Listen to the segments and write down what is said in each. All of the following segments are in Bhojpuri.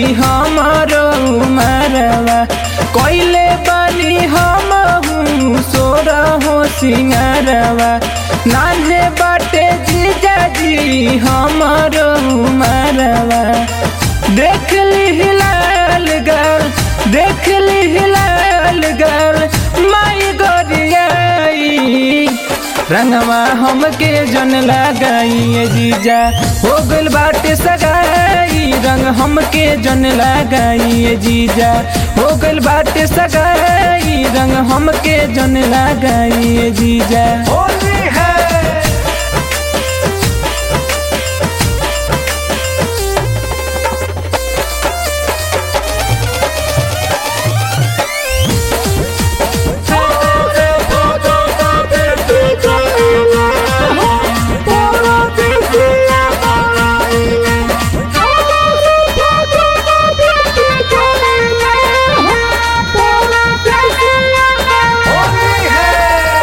हमारो उमरवा कोइले बनी हम हूँ सोर हो सिंगरवा नान्हे बाटे जीजा जी हमारो उमरवा देख ली हिलाल गल देख ली हिलाल गल माई गोरियाई रंगवा हमके जन लगाई जीजा हो गल बाटे सगाई रंग हमके जन लगाई जीजा हो गल बाटे सगाई रंग हमके जन लगाई जीजा होली है होली है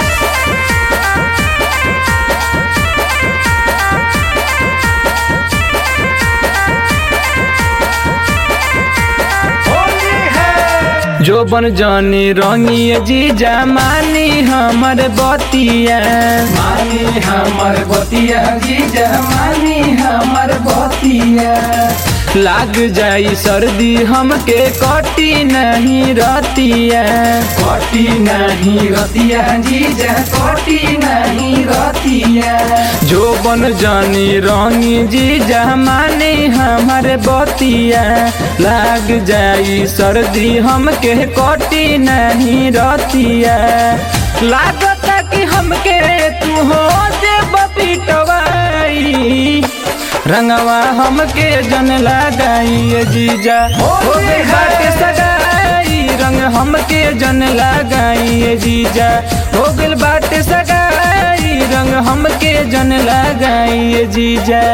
होली है जो बन जानी रंगी जीजा मानी हमर बतिया मानी हमर बतिया जीजा मानी हमर बतिया लाग जाई सर्दी हमके कटी नहीं रतिया कटी नहीं रतिया जीजा कटी नहीं रतिया जो बन जानी रंगी जीजा मानी हमर बतिया लाग जाई सर्दी हमके कटी नहीं रतिया लागत कि हमके तू हो दे पिटवाई रंगवा हमके जन लगाई जीजा हो गई बाटे सगाई रंग हमके जन लगाई जीजा हो गइल बाटे सगाई रंग हमके जन लगाई जीजा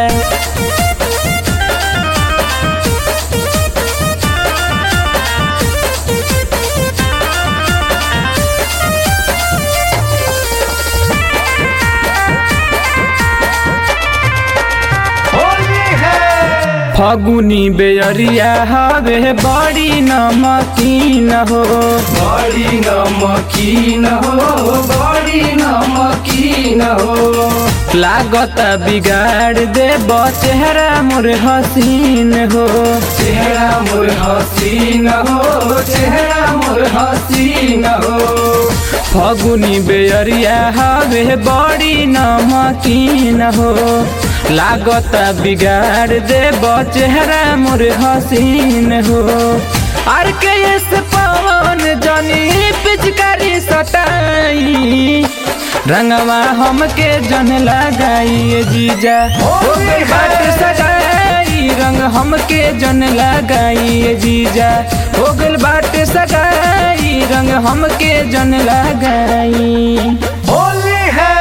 होली है फगुनी बेअरिया हवे बड़ी नमकीन हो बड़ी नमकीन हो बड़ी नमकीन हो लागत बिगाड़ दे चेहरा मोर हसीन हो चेहरा मोर हसीन हो चेहरा मोर हसीन हो फगुनी बेअरिया हवे बड़ी नमकीन हो लागत बिगाड़ दे चेहरा मोर हसीन हो आर के एस पवन जनी पिचकारी सटाई रंगवा हमके जन लगाई जीजा हो गइल बाटे सगाई रंग हमके जन लगाई जीजा हो गइल बाटे सगाई रंग हमके जन लगाई होली है